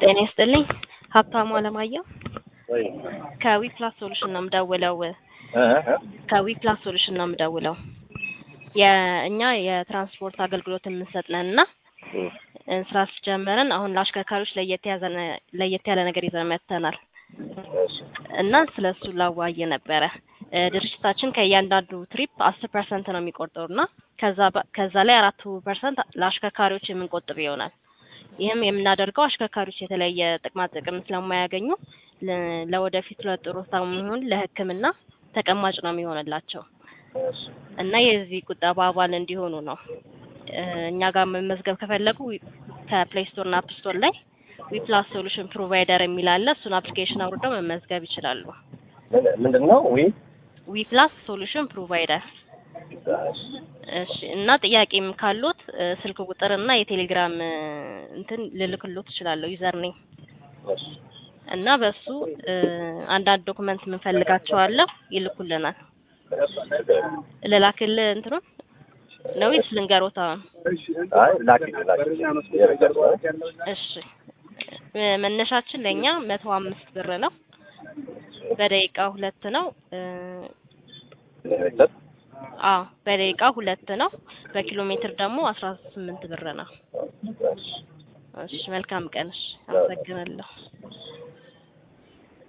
ጤና ይስጥልኝ ሀብታሙ አለማየሁ ወይ ከዊፕላስ ሶሉሽን ነው የምደውለው እ እ ከዊፕላስ ሶሉሽን ነው የምደውለው የእኛ የትራንስፖርት አገልግሎት የምንሰጥ ነን እና እ ስራ ጀመረን አሁን ለአሽከርካሪዎች ለየት ያዘ ለየት ያለ ነገር ይዘን መጥተናል እሺ እና ስለ እሱ ላዋየ ነበረ እ ድርጅታችን ከእያንዳንዱ ትሪፕ አስር ፐርሰንት ነው የሚቆርጠው እና ከዛ በ- ከዛ ላይ አራቱ ፐርሰንት ለአሽከርካሪዎች የምንቆጥብ ይሆናል ይህም የምናደርገው አሽከርካሪዎች የተለያየ ጥቅማ ጥቅም ስለማያገኙ ለ- ለወደፊት ለጡረታም ይሁን ለሕክምና ተቀማጭ ነው የሚሆንላቸው እሺ እና የዚህ ቁጠባ አባል እንዲሆኑ ነው እ እኛ ጋር መመዝገብ ከፈለጉ ከፕሌይ ስቶር እና አፕ ስቶር ላይ ዊፕላስ ሶሉሽን ፕሮቫይደር የሚል አለ እሱን አፕሊኬሽን አውርደው መመዝገብ ይችላሉ ምን- ምንድን ነው ዊ ዊፕላስ ሶሉሽን ፕሮቫይደር እሺ እሺ እና ጥያቄም ካሉት እ ስልክ ቁጥር እና የቴሌግራም እ እንትን ልልክሎት እችላለሁ ዩዘር ኔም እሺ እና በሱ እ አንዳንድ ዶክመንት የምንፈልጋቸው አለ ይልኩልናል ልላክልህ እንትኑን ነው ወይስ ልንገሮት አሁን አይ ላኪ ላኪ የነገር ነው እሺ እ መነሻችን ለእኛ መቶ አምስት ብር ነው በደቂቃ ሁለት ነው እ ለቤተሰብ አዎ በደቂቃ ሁለት ነው በኪሎ ሜትር ደግሞ አስራ ስምንት ብር ነው እሺ እሺ መልካም ቀን እሺ አመሰግናለሁ